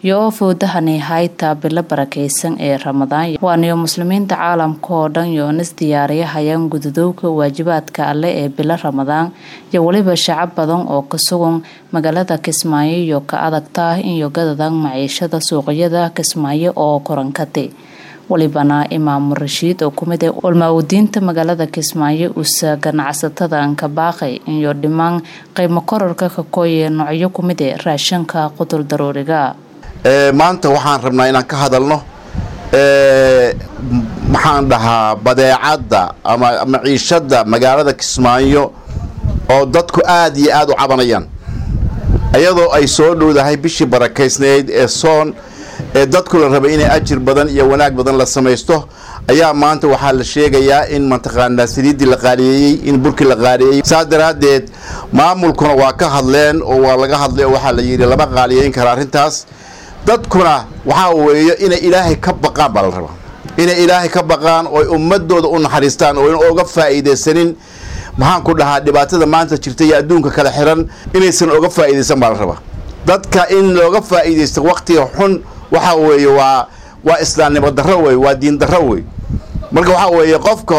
iyo foodahani hayta bilo barakeysan ee ramadaan waaniyo muslimiinta caalamka oo dhan yoonis diyaariyahayaan gudadowga waajibaadka alle ee bilo ramadaan iyo weliba shacab badan oo ka sugan magaalada kismaayo iyo ka adagta iyo gadadan maciishada suuqyada kismaayo oo korankate walibana imaamu rashiid oo kumid ee walmaa-udiinta magaalada kismaayo usa ganacsatada ankabaaqay iyo dhimaan qiimo korarka kakooye noocyo kumid ee raashinka qutul daruuriga maanta waxaan rabnaa inaan ka hadalno maxaan dhahaa badeecadda ama maciishadda magaalada kismaayo oo dadku aad iyo aad u cabanayaan iyadoo ay soo dhowdahay bishii barakaysnayd ee soon ee dadku la rabay inay ajir badan iyo wanaag badan la samaysto ayaa maanta waxaa la sheegayaa in mataqaanaa saliiddii la qaaliyeeyey in burkii la qaaliyeeyey saas daraaddeed maamulkuna waa ka hadleen oo waa laga hadlay oo waxaa la yidhi lama qaaliyeyn kara arrintaas dadkuna waxaa weeye inay ilaahay ka baqaan baa la rabaa inay ilaahay ka baqaan oo ummadooda u naxariistaan oo in oga faa'iidaysanin maxaan ku dhahaa dhibaatada maanta jirta iyo adduunka kala xiran inaysan oga faa'iidaysan baa la rabaa dadka in looga faa'iidaysto wakhtiga xun waxaa weeye waa waa islaamnimo darro wey waa diin darro wey marka waxaa weeye qofka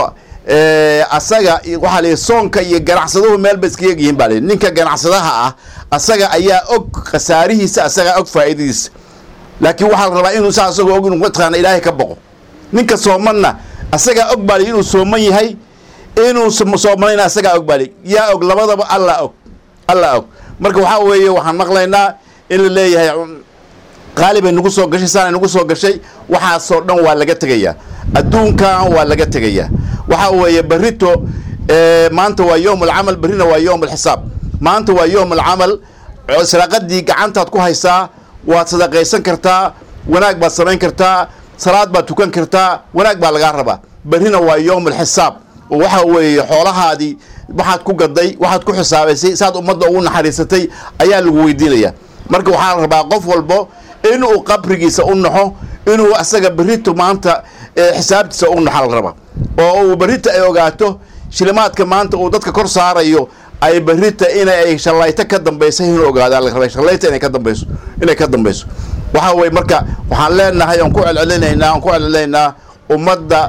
asaga waxaa la soonka iyo ganacsaduhu meel ba iskaga yihiin baa la ninka ganacsadaha ah asaga ayaa og khasaarihiisa asagaa og faa'iidadiisa laakiin waxaa la rabaa inuu saa asagoo og inuu mataqaana ilaahay ka boqo ninka soomanna asagaa og baa li inuu sooman yahay inuu soomanayna asagaa og baa li yaa og labadaba allaa og allaa og marka waxaa weeye waxaan maqlaynaa in la leeyahay qaalibay nagu soo gashay saanay nagu soo gashay waxaasoo dhan waa laga tegayaa adduunkan waa laga tegayaa waxaa weeye barito maanta waa yowm alcamal berrina waa yowm alxisaab maanta waa yowm alcamal sadaaqadii gacantaad ku haysaa waad sadaqaysan kartaa wanaag baad samayn kartaa salaad baad tukan kartaa wanaag baa lagaa rabaa berrina waa yowm alxisaab oo waxaa weeye xoolahaadii waxaad ku gaday waxaad ku xisaabaysay saad ummadda ugu naxariisatay ayaa lagu weydiinayaa marka waxaa la rabaa qof walbo inuu qabrigiisa u naxo inuu asaga berrito maanta xisaabtiisa u naxa la rabaa oo uu berrita ay ogaato shilimaadka maanta uu dadka kor saarayo ay berrita inay shallayto ka dambaysa inuu ogaada la rabay shallayta inay ka dambayso inay ka dambayso waxaa weye marka waxaan leenahay oon ku celcelinaynaa oon ku celcelinaynaa ummadda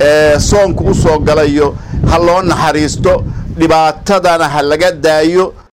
soonka u soo galayo ha loo naxariisto dhibaatadana ha laga daayo